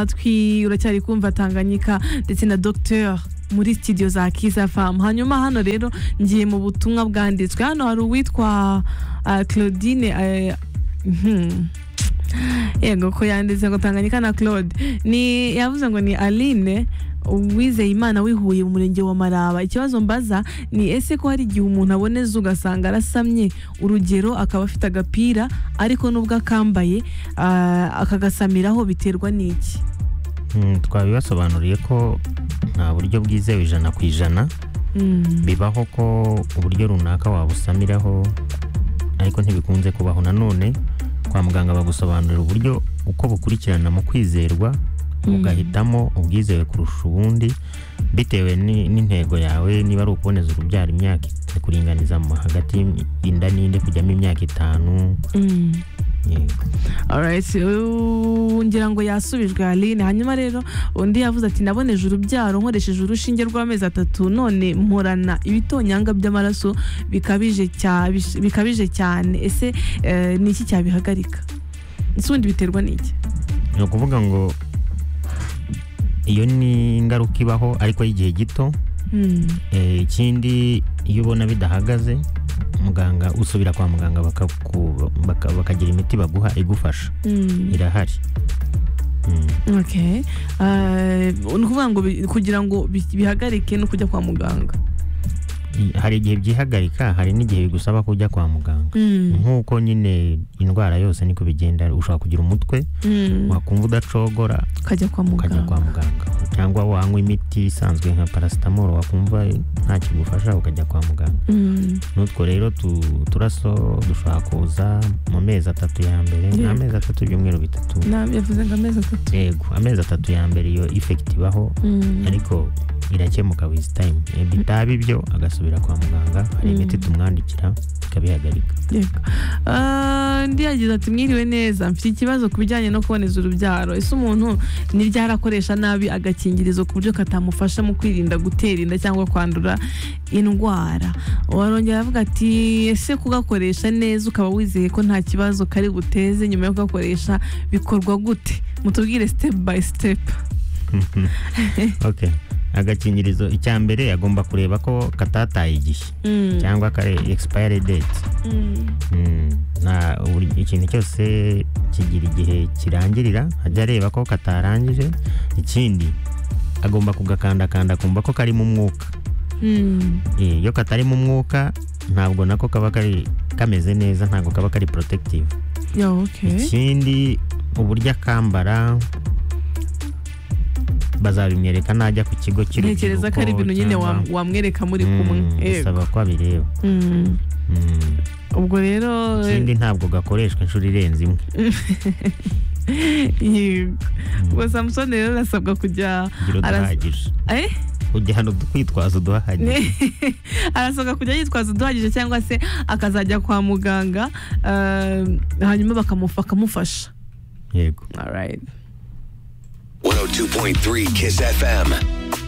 amatwi uracyari kumva tanganyika ndetse na dogiteri muri sitidiyo za kiza famu hanyuma hano rero ngiye mu butumwa bwanditswe hano hari uwitwa claudine yego ko yanditse ngo tanganyika na claude ni yavuze ngo ni aline uwizeye imana wihuye mu murenge wa maraba ikibazo mbaza ni ese ko hari igihe umuntu aboneza ugasanga arasamye urugero akaba afite agapira ariko nubwo akambaye akagasamiraho biterwa n'iki twabibasobanuriye ko nta buryo bwizewe ijana ku ijana bibaho ko uburyo runaka wabusamiraho ariko ntibikunze kubaho nanone kwa muganga bagusobanurira uburyo uko bukurikirana mu kwizerwa ugahitamo ubwizewe kurusha ubundi bitewe n'intego yawe niba ari ukuboneza urubyaro imyaka kuringaniza hagati y'inda n'indi kujyamo imyaka itanu ngira ngo yasubijwe aline hanyuma rero undi yavuze ati naboneje urubyaro nkoresheje urushinge rw'amezi atatu none mporana ibitonyanga by'amaraso bikabije cyane ese ni iki cyabihagarika ese ubundi biterwa n'iki ni ukuvuga ngo iyo ni ingaruka ibaho ariko y'igihe gito ikindi iyo ubona bidahagaze muganga usubira kwa muganga bakagira imiti baguha igufasha irahari ni ukuvuga ngo kugira ngo bihagarike no kujya kwa muganga hari igihe byihagarika hari n'igihe bigusaba kujya kwa muganga nk'uko nyine indwara yose niko bigenda ushobora kugira umutwe wakumva udacogora ukajya kwa muganga cyangwa wanywa imiti isanzwe nka parasitamoro wakumva nta kigufasha ukajya kwa muganga n'utwo rero turaso dushobora kuza mu mezi atatu ya mbere ni amezi atatu ibyumweru bitatu yavuze ngo amezi atatu yego amezi atatu ya mbere iyo ifekiti ibaho ariko irakemuka wizitayimu bitaba ibyo agasubira kwa muganga hari imiti tumwandikira tukabihagarika undi yagize ati mwiriwe neza mfite ikibazo ku bijyanye no kuboneza urubyaro ese umuntu niryo arakoresha nabi agakingirizo ku buryo katamufasha mu kwirinda gutera inda cyangwa kwandura indwara warongera avuga ati ese kugakoresha neza ukaba wizeye ko nta kibazo kari buteze nyuma yo kugakoresha bikorwa gute mutubwire sitepu bayi sitepu agakingirizo icya mbere agomba kureba ko katataye igihe cyangwa kare expire date ikintu cyose kigira igihe kirangirira ajya areba ko katarangije ikindi agomba kugakandakanda akumva ko karimo umwuka iyo katarimo umwuka ntabwo nako kaba kari kameze neza ntabwo kaba kari protective ikindi uburyo akambara bazabimwereka najya ku kigo cy'urubyiruko ntekereza ko ari ibintu nyine wamwereka muri kumwe bisaba ko abireba ubwo rero ikindi ntabwo gakoreshwa inshuro irenze imwe ubwo samusoni rero arasabwa kujya ugihano twitwaza uduhahagije arasabwa kujya yitwaza uduhagije cyangwa se akazajya kwa muganga hanyuma bakamufasha yego 102.3 Kiss FM.